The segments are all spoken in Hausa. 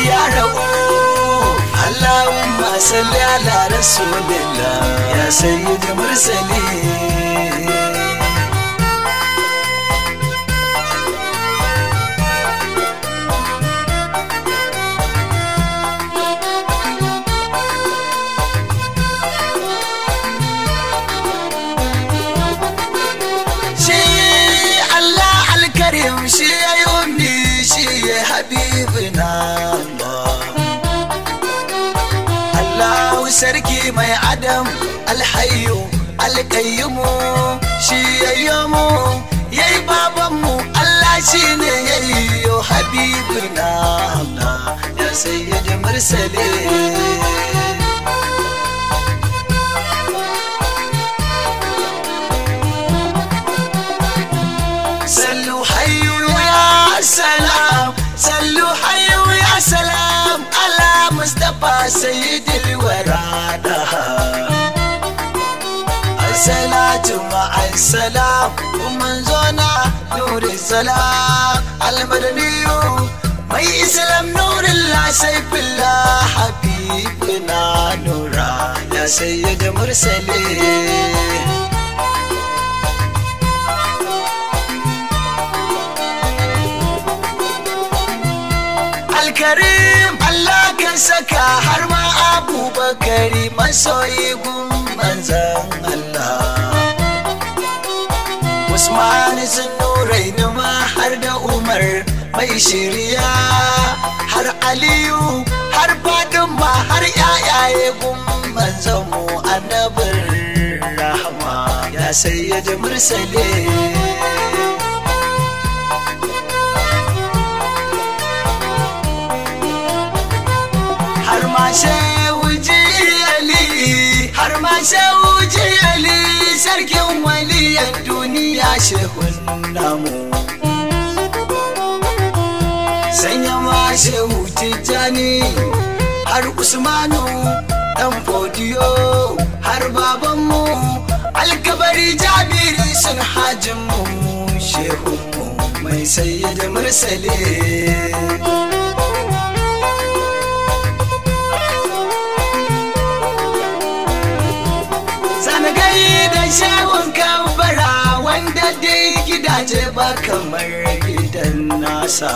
ya ra'u Allahumma salli ala rasulillah ya sayyid mursalin shi Allah alkarim shi ya yi ummi shi ya habibina Allah Allahu sarki mai adam alhayu alkayyumu shi ya yi mu ya yi babanmu Allah shi ne ya yi yo habibina Allah ya sayyidi mursalin صلوا حيوا يا سلام صلوا حيوا يا سلام على مصطفى سيد الورى الصلاة مع السلام ومن زونا نور السلام المدني مي اسلام نور الله سيف الله حبيبنا نورا يا سيد مرسلين alkarim Allah kan saka har ma abubakari masoyi gun manzan Allah Usman sun nurai ma har da Umar mai shirya har Aliyu har Fatima har yayaye gun manzan mu annabin rahama ya sayyid mursalin har ma shehu jiyali har ma shehu jiyali sarkin waliyan duniya shehun namu sanya ma shehu tijjani har usmanu dan fodiyo har babanmu alkabari jabiri sun hajinmu shehunmu mai sayyid mursalin sanagai da shawun kabara wanda dai gidaje ba kamar gidan nasa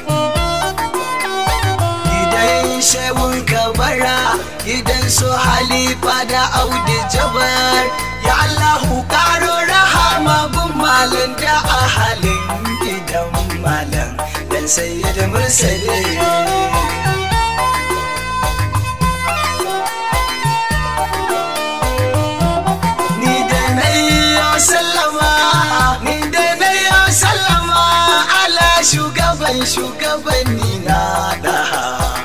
gidan shawun kabara gidan su halifa da audi jabar ya allahu karo rahama gun malam da ahalin gidan malam dan sayyid mursalin ni da na yi sallama ni da na yi sallama ala shugaban shugabanni na daha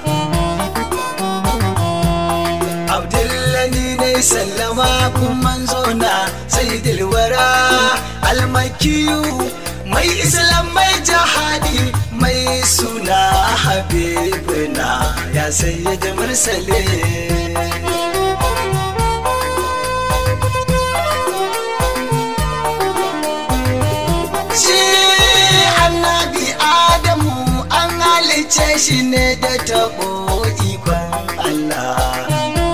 abdullani ne sallama kun manzo na sai dilwara almakiyu mai islam mai jihadi mai suna habibuna ya sayyid mursalin shi annabi adamu an halice shi ne da taɓo ikon Allah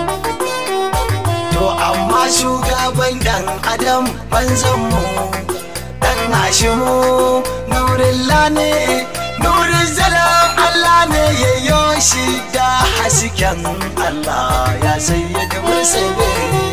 to amma shugaban ɗan adam manzanmu ɗan hashimu nurilla ne nurin zalam Allah ne ya yoshi da hasken Allah ya sayyada mursalin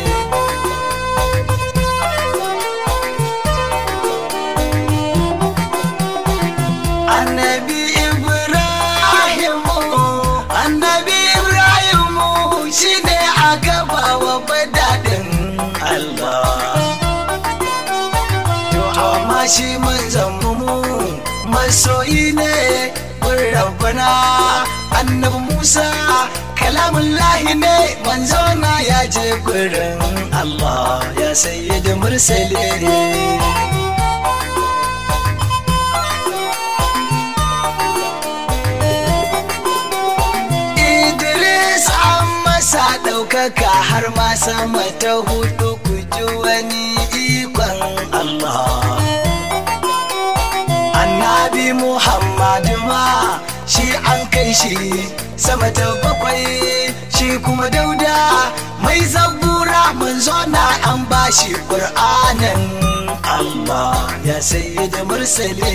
annabi ibrahimu annabi ibrahimu shine a gaba wa badadin allah to amma shi manzan mu masoyi ne mun rabbana annabi musa kalamun lahi ne manzo na ya je gurin allah ya sayyid mursalin Idris an masa ɗaukaka har ma sama ta hudu ku ji wani ikon Allah. Annabi Muhammadu ma shi an kai shi sama ta bakwai shi kuma dauda mai zabura manzo na an bashi ƙur'anin Allah ya sayyida mursale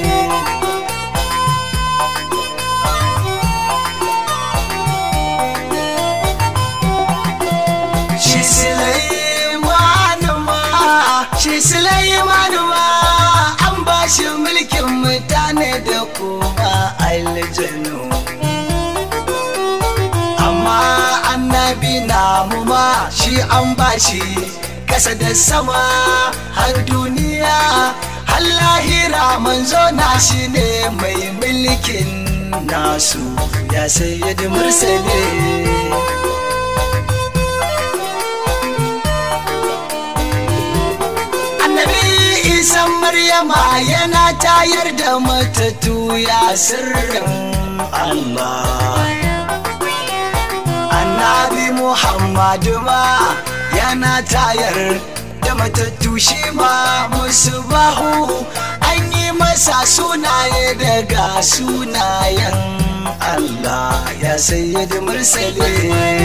shi Sulaiman ma shi Sulaiman ma an bashi mulkin mutane da kuma aljanu amma annabi namu ma shi an bashi kasa da sama har duniya har lahira manzo na shi ne mai mulkin nasu ya sayyidi mursale annabi isan maryama yana tayar da matattu ya sirrin allah annabi muhammadu ma yana tayar da matattu shi ma musu bahu an yi masa sunaye daga sunayen allah ya sayyidi mursale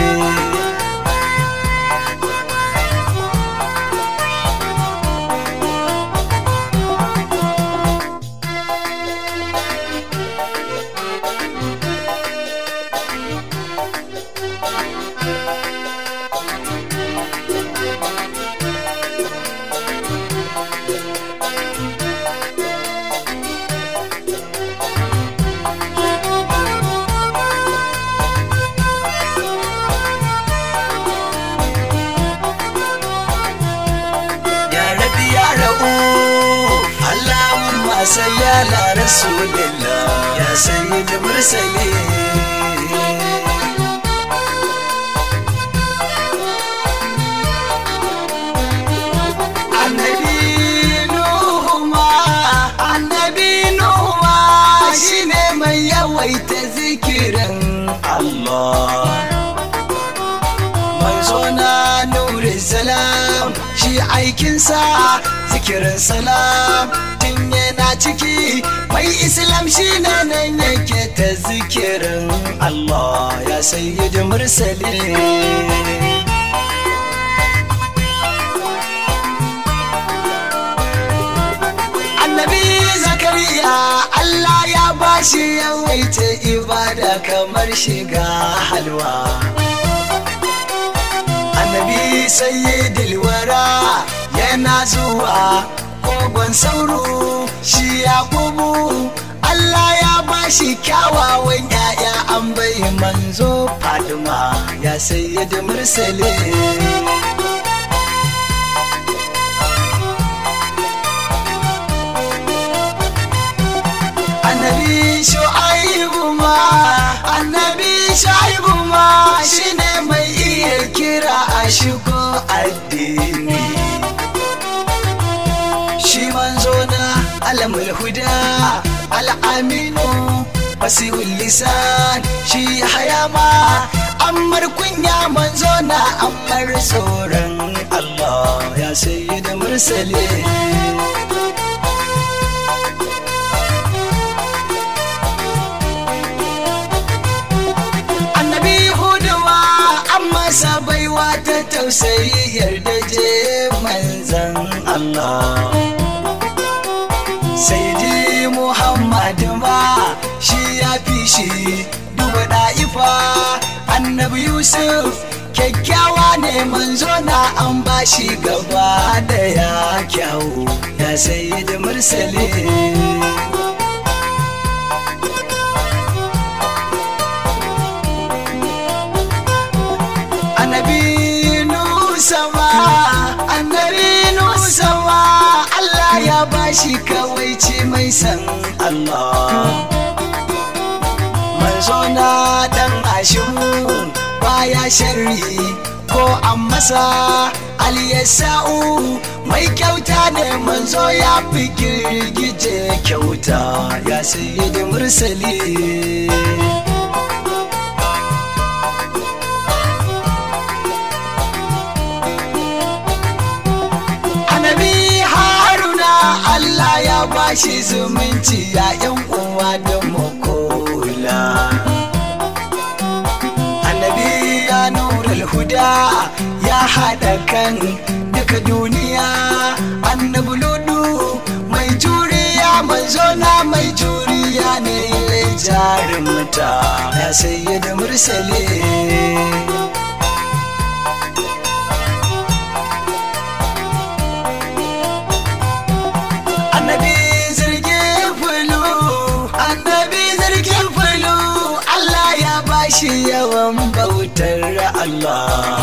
ya rabi ya ra'u Allahumma salli ala rasulillah ya sayyid mursalin annabi nuhu ma annabi nuhu ma shine mai yawaita zikirin Allah manzo na nuri salam shi aikinsa zikirin salam tun yana ciki mai islam shi ne nan yake ta zikirin Allah ya sayyidi mursali annabi zakariya Allah ya bashi yawaita ibada kamar shiga halwa annabi sayyidil wara yana zuwa kogon sauro shi yakubu Allah ya bashi kyawawan ya'ya an bai manzo Fadima ya sayyid mursale annabi shu'aibu ma annabi shu'aibu ma shine mai iya kira a shigo addini shi manzo na alamul huda al'aminu fasihul lisan shi hayama ammar kunya manzo na ammar tsoron Allah ya sayyida mursale annabi huduma an masa baiwa ta tausayi yarda je manzan Allah sai dai Muhammad ma shi ya fi shi duba da'ifa annabi Yusuf kyakkyawa ne manzo na an bashi gaba da ya kyawu ya sayi da mursale annabi nusama annabi nusama Allah ya bashi kawaici mai san Allah manzo na dan ashimu baya sharri ko an masa aliyasa'u mai kyauta ne manzo ya fi girgije kyauta ya sayi da mursali annabi haruna Allah ya bashi zumunci ya yan uwa da makola guda ya haɗa kan duka duniya annabi ludu mai juriya manzo na mai juriya ne jarumta ya sayyida mursale annabi zirgin fulu annabi zirgin fulu Allah ya bashi yawan bautar Allah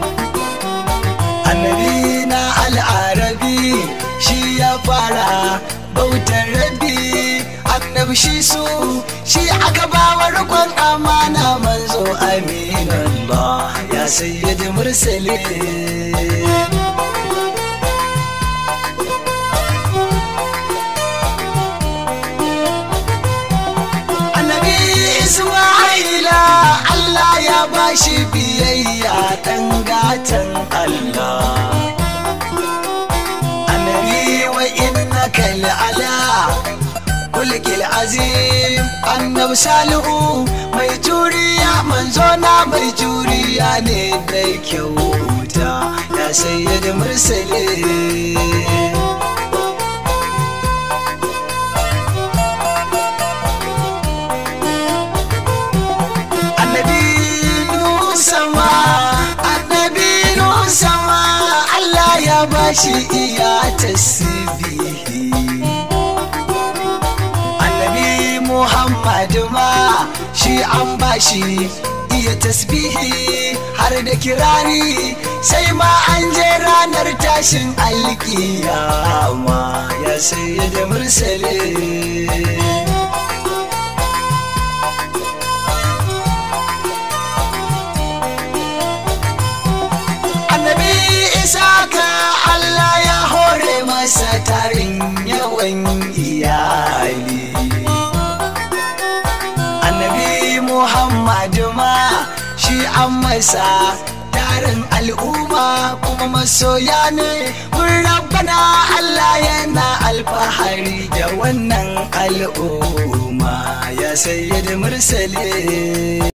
annabi na al'arabi shi ya fara bautar rabi annabi shi su shi aka bawa rikon amana manzo aminullah ya sayyidi mursalin annabi isma'ila Allah ya bashi biyayya dan gatan Allah annabi wa innaka la'ala kulkil azim annabi salihu mai juriya manzo na mai juriya ne da kyauta ya sayyidi mursalin annabi sama annabi sama Allah ya bashi iya tasbihi annabi Muhammadu ma shi an bashi iya tasbihi har da kirari sai ma an je ranar tashin alkiyama ya sayyada mursalin annabi isaka Allah ya hore masa tarin yawan iyali annabi muhammadu ma shi an masa tarin al'umma kuma masoya ne mun rabbana Allah yana alfahari da wannan al'umma ya sayyid mursale